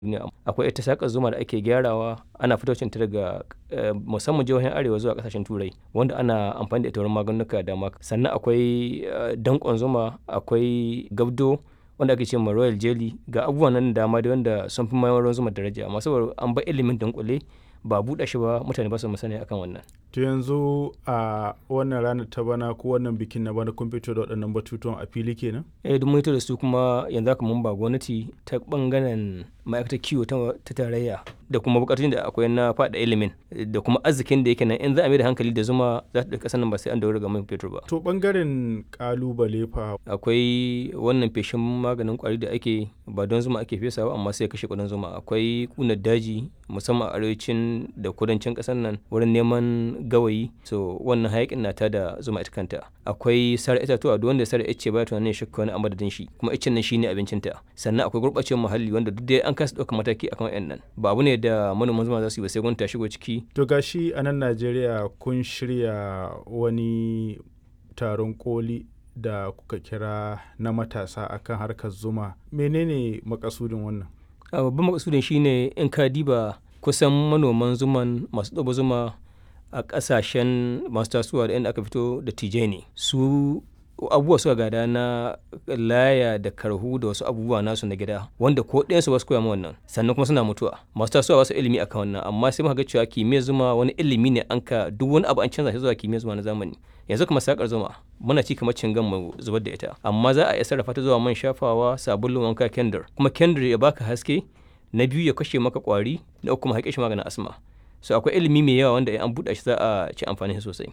duniya akwai ita saƙar zuma da ake gyarawa ana fitocin ta daga musamman jihohin arewa zuwa ƙasashen turai wanda ana amfani da ita wurin maganuka da dama sannan akwai danƙon zuma akwai gabdo wanda ake ce ma royal jelly ga abubuwan nan dama da wanda sun fi mayar ruwan zuma daraja amma saboda an bar ilimin dunkule ba buɗe shi ba mutane ba su musani akan wannan to yanzu a wannan ranar ta bana ko wannan bikin na bana kun fito da waɗannan batutuwan a fili kenan eh duk mun da su kuma yanzu haka mun ba gwamnati ta bangaren ma'aikatar kiwo ta tarayya da kuma bukatun da akwai na faɗa ilimin da kuma arzikin da yake nan in za a mai da hankali da zuma za ta ɗauki ƙasar nan ba sai an dawo ga man fetur ba to bangaren kalubale fa akwai wannan feshin maganin kwari da ake ba don zuma ake fesa ba amma sai kashe kudin zuma akwai kunar daji musamman a arewacin da kudancin ƙasar nan wurin neman gawayi so wannan hayakin na ta da zuma ita kanta akwai sare itatuwa duk wanda sare ice baya tunanin shakka wani a madadin shi kuma icen nan shine abincinta sannan akwai gurɓacewar muhalli wanda duk dai an kasa ɗaukar mataki akan wayan nan ba abu ne da manoman zuma za su yi ba sai gwamnati ta shigo ciki to gashi a nan Najeriya kun shirya wani taron koli da kuka kira na matasa akan harkar zuma menene makasudin wannan babban makasudin shine in ka diba kusan manoman zuman masu ɗaba zuma a ƙasashen masu tasowa da inda aka fito da tije ne su abubuwa suka gada na laya da karhu da wasu abubuwa nasu na gida wanda ko ɗayansu ba su koya wannan sannan kuma suna mutuwa masu tasowa ba su ilimi akan wannan amma sai muka ga cewa kimiyyar zuma wani ilimi ne an ka duk wani abu an canza shi zuwa kimiyyar zuma na zamani yanzu kuma sakar zuma muna ci kamar cingan mu zubar da ita amma za a iya sarrafa ta zuwa man shafawa sabulun wanka kendir kuma kendir ya baka haske na biyu ya kashe maka kwari na uku kuma haƙe shi maganin asma so akwai ilimi mai yawa wanda an buɗe shi za a ci amfani sosai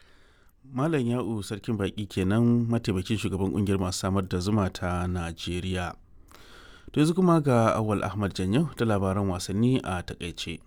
Malam Ya'u Sarkin Baƙi kenan mataimakin shugaban ƙungiyar masu samar da zuma ta Najeriya. To yanzu kuma ga Awal Ahmad Janyau da labaran wasanni a takaice.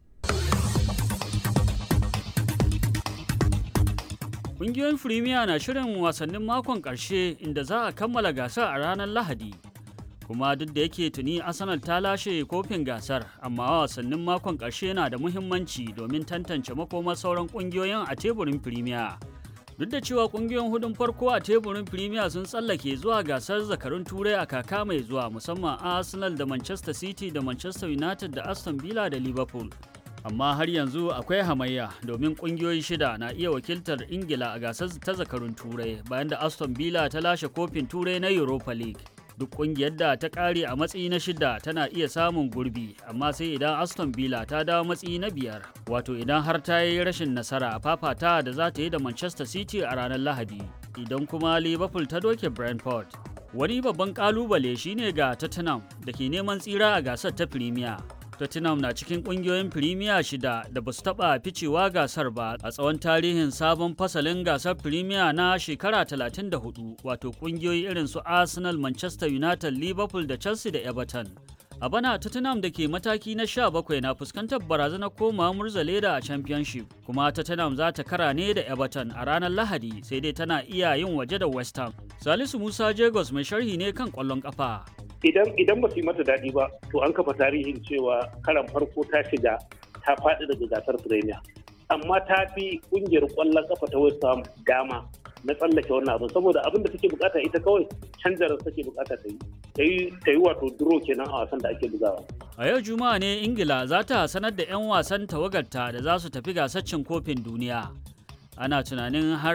Ƙungiyoyin Firimiya na shirin wasannin makon ƙarshe inda za a kammala gasar a ranar Lahadi. kuma duk da yake tuni arsenal ta lashe kofin gasar amma wasannin makon ƙarshe na da muhimmanci domin tantance makomar sauran ƙungiyoyin a teburin firimiya duk da cewa ƙungiyoyin hudun farko a teburin firimiya sun tsallake zuwa gasar zakarun turai a kaka mai zuwa musamman arsenal da manchester city da manchester united da aston villa da liverpool amma har yanzu akwai hamayya domin kungiyoyi shida na iya wakiltar ingila a gasar ta zakarun turai bayan da aston villa ta lashe kofin turai na europa league duk kungiyar da ta kare a matsayi na shida tana iya samun gurbi amma sai idan aston villa ta dawo matsayi na biyar wato idan har ta yi rashin nasara a fafata da za ta yi da manchester city a ranar lahadi idan kuma liverpool ta doke brentford wani babban kalubale shine ga tottenham da ke neman tsira a gasar ta premier Tottenham na cikin kungiyoyin Premier shida da ba su taɓa ficewa gasar ba a tsawon tarihin sabon fasalin gasar Premier na shekara 34 wato kungiyoyi irin su Arsenal, Manchester United, Liverpool da Chelsea da Everton. A bana Tottenham da ke mataki na 17 na fuskantar barazanar koma murzale da a Championship kuma Tottenham za ta kara ne da Everton a ranar Lahadi sai dai tana iya yin waje da West Ham. Salisu Musa Jagos mai sharhi ne kan ƙwallon ƙafa. idan idan ba su yi mata daɗi ba to an kafa tarihin cewa karan farko ta shiga ta faɗi daga gasar premier amma ta fi ƙungiyar ƙwallon ƙafa ta west ham dama na tsallake wannan abin saboda abin da take bukata ita kawai canjarar take bukata ta yi ta yi wato duro kenan a wasan da ake bugawa a yau juma'a ne ingila za ta sanar da 'yan wasan tawagarta da za su tafi gasar cin kofin duniya ana tunanin har